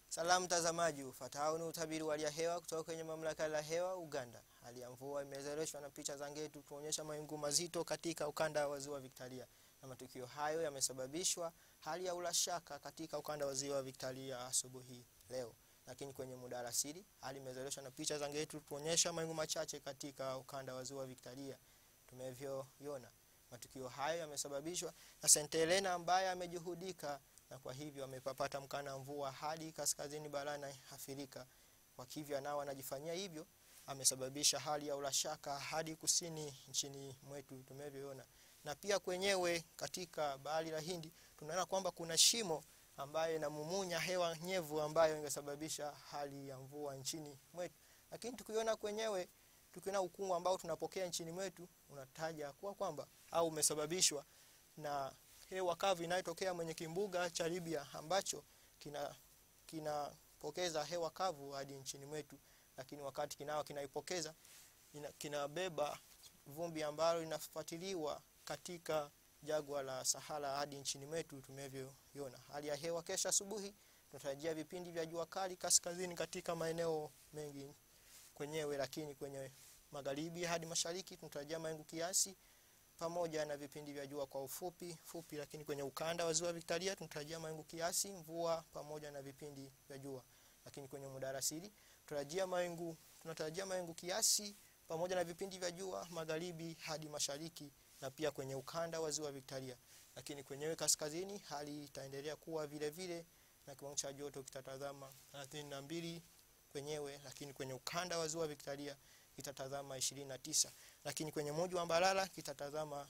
Salamu mtazamaji, ufuatao ni utabiri wa hali ya hewa kutoka kwenye mamlaka ya hewa Uganda. Hali ya mvua imezalishwa na picha za ngetu kuonyesha mawingu mazito katika ukanda wa ziwa Victoria, na matukio hayo yamesababishwa hali ya ulashaka katika ukanda wa ziwa Victoria asubuhi leo. Lakini kwenye muda alasiri, hali imezalishwa na picha za ngetu kuonyesha mawingu machache katika ukanda wa ziwa Victoria tumevyoiona. Matukio hayo yamesababishwa na St Helena ambaye amejuhudika na kwa hivyo amepapata mkana mvua hadi kaskazini barani Afrika. Kwa hivyo nao anajifanyia hivyo, amesababisha hali ya ulashaka hadi kusini nchini mwetu tumevyoona. Na pia kwenyewe katika bahari la Hindi tunaona kwamba kuna shimo ambayo inamumunya hewa nyevu ambayo ingesababisha hali ya mvua nchini mwetu. Lakini tukiona kwenyewe tukiona ukungu ambao tunapokea nchini mwetu unataja kuwa kwamba au umesababishwa na hewa kavu inayotokea mwenye kimbuga cha Libya ambacho kina kinapokeza hewa kavu hadi nchini mwetu, lakini wakati kinao kinaipokeza kinabeba vumbi ambalo linafuatiliwa katika jagwa la Sahara hadi nchini mwetu tumevyoiona. Hali ya hewa kesho asubuhi tunatarajia vipindi vya jua kali kaskazini katika maeneo mengi kwenyewe, lakini kwenye magharibi hadi mashariki tunatarajia mawingu kiasi pamoja na vipindi vya jua kwa ufupi fupi, lakini kwenye ukanda wa ziwa Victoria tunatarajia mawingu kiasi, mvua pamoja na vipindi vya jua. Lakini kwenye muda alasiri tunatarajia mawingu tunatarajia mawingu kiasi pamoja na vipindi vya jua magharibi hadi mashariki na pia kwenye ukanda wa ziwa Victoria. Lakini kwenyewe kaskazini hali itaendelea kuwa vile vile na kiwango cha joto kitatazama 32 kwenyewe, lakini kwenye ukanda wa ziwa Victoria kitatazama 29 lakini kwenye mji wa Mbarara kitatazama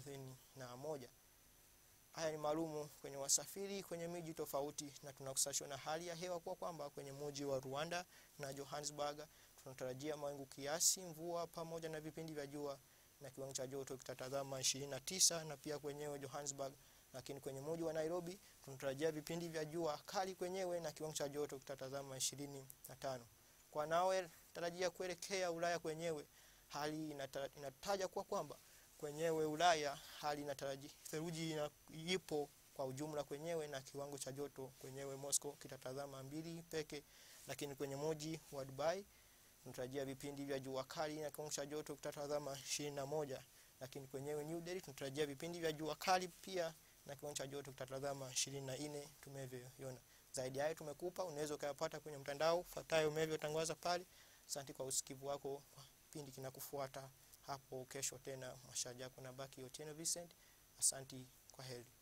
31. Haya ni maalumu kwenye wasafiri kwenye miji tofauti, na tunakusashwa na hali ya hewa kwa kwamba kwenye mji wa Rwanda na Johannesburg tunatarajia mawingu kiasi, mvua pamoja na vipindi vya jua na kiwango cha joto kitatazama 29 na pia kwenyewe Johannesburg. Lakini kwenye mji wa Nairobi tunatarajia vipindi vya jua kali kwenyewe na kiwango cha joto kitatazama 25. Kwa nawe tarajia kuelekea Ulaya kwenyewe hali inataja kuwa kwamba kwenyewe Ulaya hali inataraji theluji ipo kwa ujumla kwenyewe na kiwango cha joto kwenyewe Moscow kitatazama mbili peke, lakini kwenye mji wa Dubai tunatarajia vipindi vya jua kali na kiwango cha joto kitatazama ishirini na moja, lakini kwenyewe New Delhi tunatarajia vipindi vya jua kali pia na kiwango cha joto kitatazama ishirini na nne tumevyoiona. Zaidi hayo tumekupa, unaweza ukayapata kwenye mtandao fuatayo umevyotangaza pale. Asante kwa usikivu wako. Kipindi kinakufuata hapo kesho tena. Mashaji yako na baki Otieno Vincent. Asanti, kwa heri.